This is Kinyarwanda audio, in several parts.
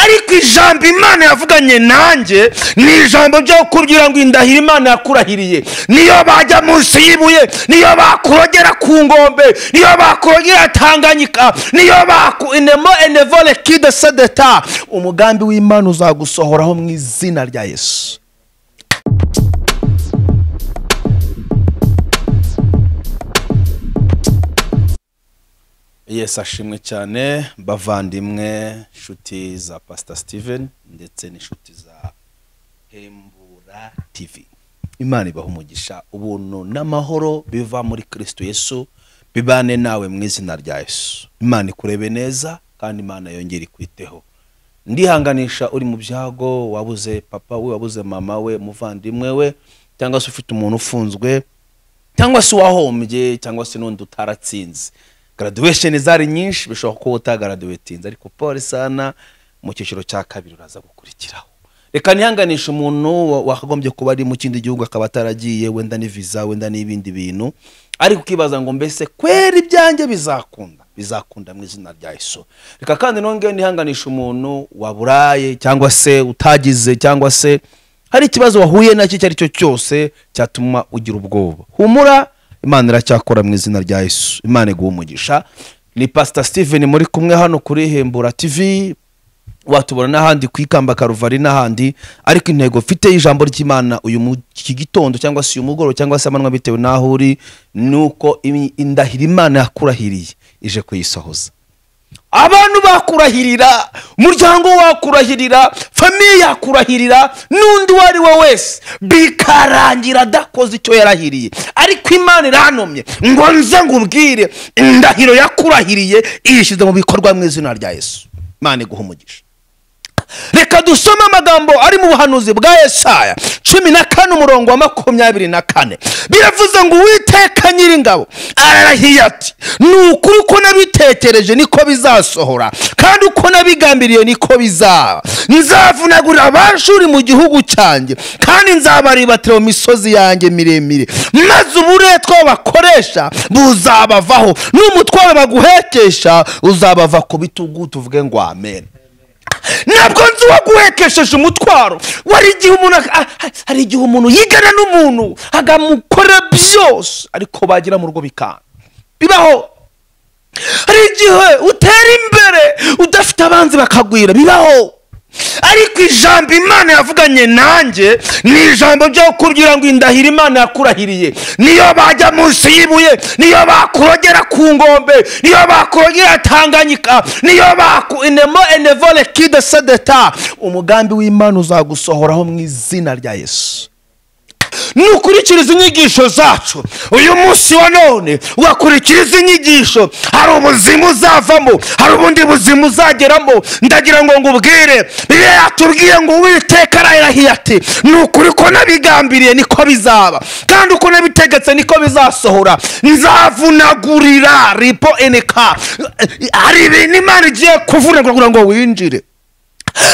ariko ijambo imana yavuganye nanjye ni ijambo ryo kubwira ngo indahira imana yakurahiriye niyo bajya munsi y'ibuye niyo bakurogera ku ngombe niyo bakurogera tanganyika niyo baku inemo enevole kide sedeta umugambi w'imana uzagusohoraho mu izina rya yesu yesi ashimwe cyane bavandimwe inshuti za pasita steven ndetse n'inshuti za hembura tivi imana ibaha umugisha ubuntu n'amahoro biva muri kirisito yesu bibane nawe mu izina rya yesu imana ikurebe neza kandi imana yongere ikwiteho ndihanganisha uri mu byago wabuze papa we wabuze mama we umuvandimwe we cyangwa se ufite umuntu ufunzwe cyangwa se uwahombye cyangwa se n'undi utaratsinze graduation zari nyinshi bishobora kuba utagaraduwetinze ariko pole sana mu cyiciro cya kabiri uraza gukurikiraho reka nihanganisha umuntu wa- wakagombye kuba ari mu kindi gihugu akaba ataragiye wenda ni visa wenda n'ibindi bintu ariko ukibaza ngo mbese kwera ibyanjye bizakunda bizakunda mu izina rya yesu reka kandi nongeye nihanganisha umuntu waburaye cyangwa se utagize cyangwa se hari ikibazo wahuye nacyo icyo ari cyo cyose cyatuma ugira ubwoba humura imana iracyakora mu izina rya yesu imana iguha umugisha ni pasita steven muri kumwe hano kuri hembura tv watubona n'ahandi ku ikamba karuvari n'ahandi ariko intego mfite y'ijambo ry'imana uyu mu- iki gitondo cyangwa se uyu mugoroba cyangwa se amanywa bitewe n'aho uri ni uko imi- indahiro imana yakurahiriye ije kuyisohoza abantu bakurahirira umuryango wakurahirira famiye yakurahirira n'undi uwo ari we wese bikarangira adakoze icyo yarahiriye ariko imana iranomye ngo nze ngubwire indahiro yakurahiriye iyishyize mu bikorwa mu izina rya yesu imana iguha umugisha reka dusome amagambo ari mu buhanuzi bwa yesaya cumi na kane umurongo wa makumyabiri na kane biravuze ngo uwiteka nyiringabo ararahiye ati ni ukuri uko nabitekereje niko bizasohora kandi uko nabigambiriye niko bizaba nzavunagurira abashuri mu gihugu cyanjye kandi nzabaribatira mu misozi yanjye miremire maze uburetwa bakoresha buzabavaho n'umutwaro baguhekesha uzabava ku bitugu tuvuge ngo amen ntabwo nzi uwaguhekesheje umutwaro wari igihe umuntu ak- ah, ah, hari igihe umuntu yigana n'umuntu akamukora byose ariko bagira mu rugo bikanga bibaho hari igihe utera imbere udafite abanzi bakagwira bibaho ariko ijambo imana yavuganye nanjye ni ijambo ryo kubwira ngo indahira imana yakurahiriye niyo bajya munsi y'ibuye niyo bakurogera ku ngombe niyo bakurogera tanganyika niyo baku inemo enevole kide sedeta umugambi w'imana uzagusohoraho mu izina rya yesu nukurikiriza inyigisho zacu uyu munsi wa none wakurikiriza inyigisho hari ubuzima uzavamo hari ubundi buzima uzageramo ndagira ngo ngubwire bibiliya yatubwiye ngo uwiteka arahirahiye ati ni ukuri ko nabigambiriye niko bizaba kandi uko nabitegetse niko bizasohora nzavunagurira ripo eneka hari ibintu imana igiye kuvunagura ngo winjire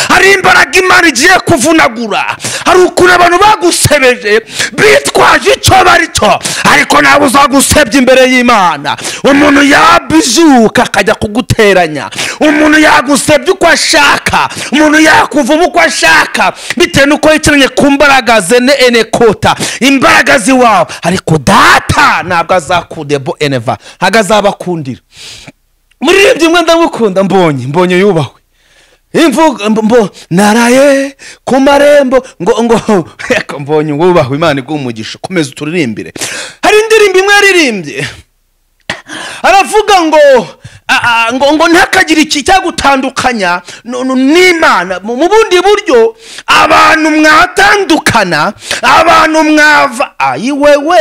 hari imbaraga imana igiye kuvunagura hari ukuntu abantu bagusebeje bitwaje icyo bari cyo ariko nawe uzagusebya imbere y'imana umuntu yabizuka akajya kuguteranya umuntu yagusebya uko ashaka umuntu yakuvuma uko ashaka bitewe n'uko yicaranye ku mbaraga zene enekota imbaraga ziwawe ariko data ntabwo azakudebo eneva ntabwo azabakundira muririmbyi imwe ndamukunda mbonye mbonye yubahwe imvugo mbo- mbo naraye ku marembo ngo ngo reka mbonye wubahwe imana iguha umugisha komeza uturirimbire hari indirimbo imwe yaririmbye aravuga ngo a- a- ngo ngo ntihakagire iki cyagutandukanya nu- nu- n'imana mu mu bundi buryo abantu mwatandukana abantu mwava ayiwewe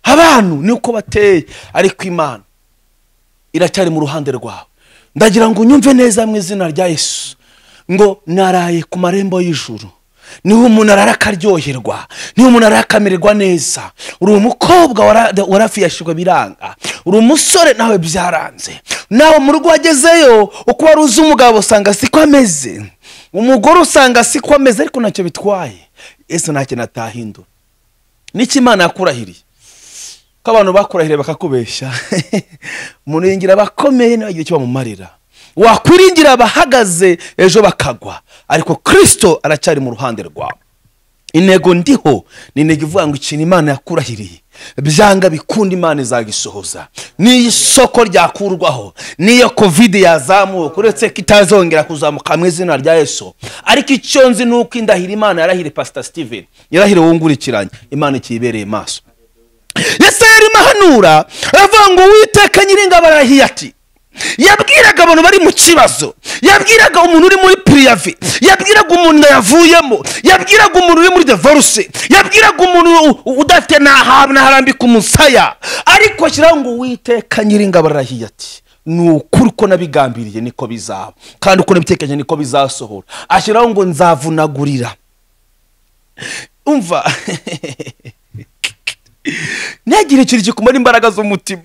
abantu niko bateye ariko imana iracyari mu ruhande rwawe ndagira ngo unyumve neza mu izina rya yesu ngo naraye ku marembo y'ijuru niho umuntu arara akaryoherwa niho umuntu arara akamererwa neza uri umukobwa wara- warafiyashirwa biranga uri umusore nawe byaranze nawe mu rugo wagezeyo uko wari uzi umugabo usanga siko ameze umugore usanga siko ameze ariko ntacyo bitwaye ese ntacyo natahindura n'iki imana yakurahiriye ko abantu bakurahiriye bakakubeshya umuntu yingira abakomeye nibagiwe icyo bamumarira wakwiringira abahagaze ejo bakagwa ariko kirisito aracyari mu ruhande rwawe intego ndiho ni intego ivuga ngo ikintu imana yakurahiriye byanga bikunda imana izagisohoza n'iyo isoko ryakurwaho n'iyo kovide yazamuka uretse ko itazongera kuzamuka mu izina rya yesu ariko icyo nzi ni uko indahira imana yarahire pasita steven yarahire wungurikiranye imana ikiyibereye maso yesu yari mahanura aravuga ngo uwiteka nyir'ingabo arahiye ati yabwiraga abantu bari mu kibazo yabwiraga umuntu uri muri piriyavi yabwiraga umuntu yavuyemo yabwiraga umuntu uri muri devoruse yabwiraga umuntu u- u- udafite n'ahantu harambika umusaya ariko ashyiraho ngo witeka nyir'ingabo arahiye ati ni ukuri ko nabigambiriye niko bizaba kandi uko nabitekereje niko bizasohora ashyiraho ngo nzavunagurira umva ntihagire ikintu gikumara imbaraga z'umutima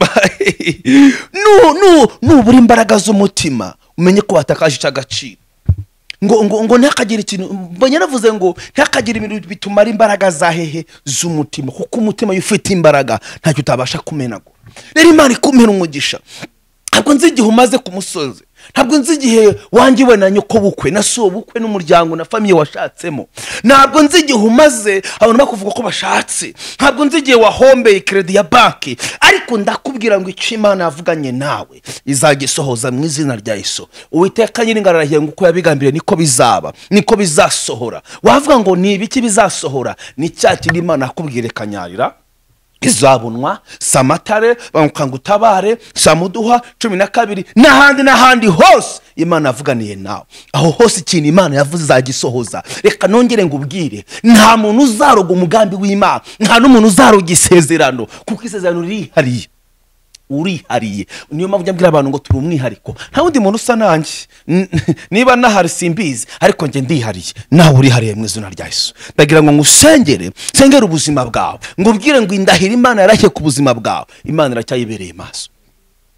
Nu- nu- nubura imbaraga z'umutima umenye ko watakaje icyo agaciro ngo ngo ngo ntihakagire ikintu mbonye navuze ngo ntihakagire ibintu bitumara imbaraga za hehe z'umutima kuko umutima iyo ufite imbaraga ntacyo utabasha kumenagura rero imana ikumena umugisha ntabwo nzi igihe umaze ku musozi ntabwo nzi igihe wanjye we na nyoko bukwe na so bukwe n'umuryango na famiye washatsemo ntabwo nzi igihe umaze abantu bakuvuga ko bashatse ntabwo nzi igihe wahombeye keredi ya banki ariko ndakubwira ngo icyo imana yavuganye nawe izagisohoza mu izina rya iso uwiteka nyir'ingano arahiye ngo uko yabigambiriye niko bizaba niko bizasohora wavuga ngo ni ibiki bizasohora ni cya kindi imana yakubwira ikanyarira izabunwa samatare ngo utabare samuduha cumi na kabiri n'ahandi n'ahandi hose imana yavuganiye nawe aho hose ikintu imana yavuze izagisohoza reka nongere ngo ubwire nta muntu uzaroga umugambi w'imana nta n'umuntu uzaroga isezerano kuko isezerano ririhariye urihariye niyo mpamvu njya mbwira abantu ngo turi umwihariko nta wundi muntu usa nanjye N- niba nahari simbizi ariko njye ndihariye nawe urihariye mu izina rya yesu ndagira ngo ngusengere nsengere ubuzima bwawe ngubwire ngo indahira imana yarashye ku buzima bwawe imana iracyayibereye maso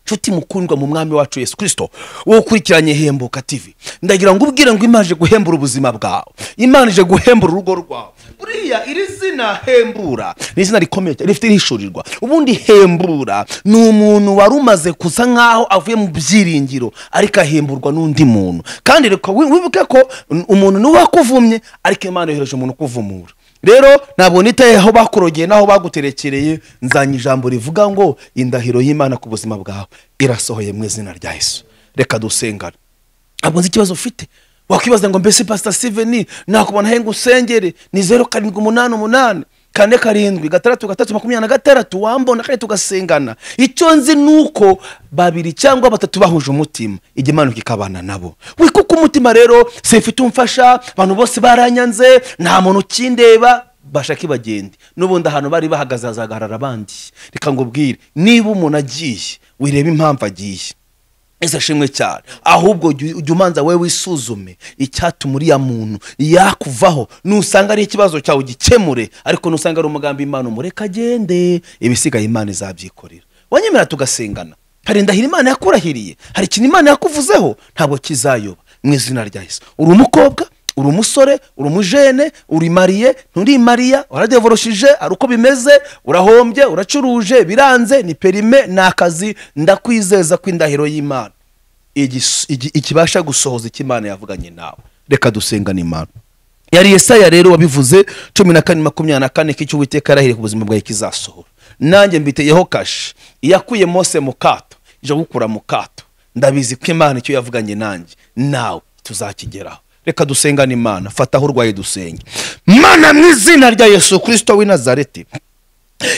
nshuti mukundwa mu mwami wacu yesu kirisito wowe ukurikiranye hembuka tv ndagira ngo ubwire ngo imana ije guhembura ubuzima bwawe imana ije guhembura urugo rwawe buriya iri zina hembura ni izina rikomeye cyane rifite irishurirwa ubundi hembura ni umuntu wari umaze kusa nk'aho avuye mu byiringiro ariko ahemburwa n'undi muntu kandi reka wi- wibuke ko umuntu niwe wakuvumye ariko imana yohereje umuntu ukuvumura rero ntabwo nitaye aho bakurogeye n'aho baguterekereye nzanye ijambo rivuga ngo indahiro y'imana ku buzima bwawe irasohoye mu izina rya yesu reka dusengane ntabwo nzi ikibazo ufite wakwibaza ngo mbese pasita siveni nakubona he ngo usengere ni zeru karindwi umunani umunani kane karindwi gatandatu gatatu makumyabiri na gatandatu wambona kane tugasengana icyo nzi ni uko babiri cyangwa batatu bahuje umutima igimanuka ikabana nabo we kuko umutima rero simfite umfasha abantu bose baranyanze nta muntu ukindeba bashake bagende n'ubundi ahantu bari bahagaze hazagarara abandi reka ngubwire niba umuntu agiye wirebe impamvu agiye ese ashimwe cyane ahubwo jya ujya umanza wowe wisuzume icyatuma uriya muntu yakuvaho nusanga ari ikibazo cyawe ugikemure ariko nusanga ari umugambi imana umureka agende ibisigaye imana izabyikorera wanyemera tugasengana hari indahiro imana yakurahiriye hari ikintu imana yakuvuzeho ntabwo kizayoba mu izina rya yesu uri umukobwa uri umusore uri umujene uri mariye nturi mariya waradevoroshije ari uko bimeze urahombye uracuruje biranze ni perime ni akazi ndakwizeza ko indahiro y'imana igis- igi- ikibasha gusohoza icyo imana yavuganye nawe reka dusengane imana yari yesaya rero wabivuze cumi na kane makumyabiri na kane ko icyo uwiteka yarahiriye ku buzima bwawe kizasohora nanjye mbiteyeho kashi iyakuye mose mu kato ije gukura mu kato ndabizi ko imana icyo yavuganye nanjye nawe tuzakigeraho reka dusengane imana fataho urwaye dusenge mana mu izina rya yesu kirisito w'i nazareti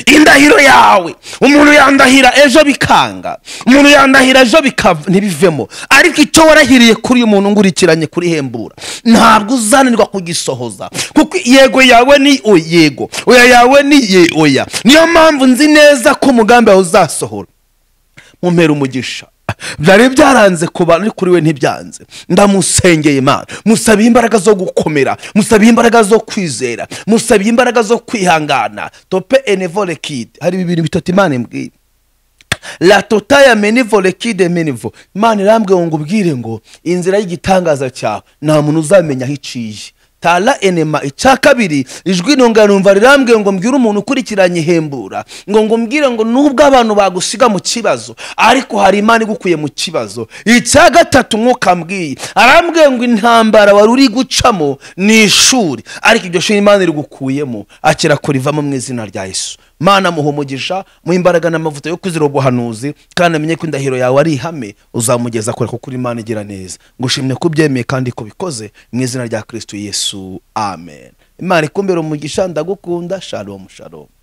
indahiro yawe umuntu yandahira ejo bikanga umuntu yandahira ejo bika- ntibivemo ariko icyo warahiriye kuri uyu muntu ngurikiranye kuri hembura ntabwo uzanirwa kugisohoza kuko yego yawe ni o- yego oya yawe ni ye- oya niyo mpamvu nzi neza ko umugambi wawe uzasohora mumpera umugisha byari byaranze ku bantu ariko kuri we ntibyanze ndamusengeye imana musabiye imbaraga zo gukomera musabiye imbaraga zo kwizera musabiye imbaraga zo kwihangana tope enevole kid hari bibiri bitatu imana imbwira la totaya menivole kide menivo imana irambwiye ngo ubwire ngo inzira y'igitangaza cyawe nta muntu uzamenya aho iciye tara enema icya kabiri ijwi numva rirambwiye ngo mbwire umuntu ukurikiranye ihembura ngo ngo mbwire ngo nubwo abantu bagusiga mu kibazo ariko hari imana igukuye mu kibazo icya gatatu umwuka mbwiye arambwiye ngo intambara wari uri gucamo ni ishuri ariko iryo shuri imana irigukuyemo akira kurivamo mu izina rya yesu mana muha umugisha mu imbaraga n'amavuta yo kuzira ubuhanuzi kandi amenye ko indahiro yawe ari ihame uzamugeza kure kuko uri imana igira neza ngushimye ko ubyemeye kandi ko bikoze mu izina rya kirisitu yesu amen imana ikumbere umugisha ndagukunda shalomu shalomu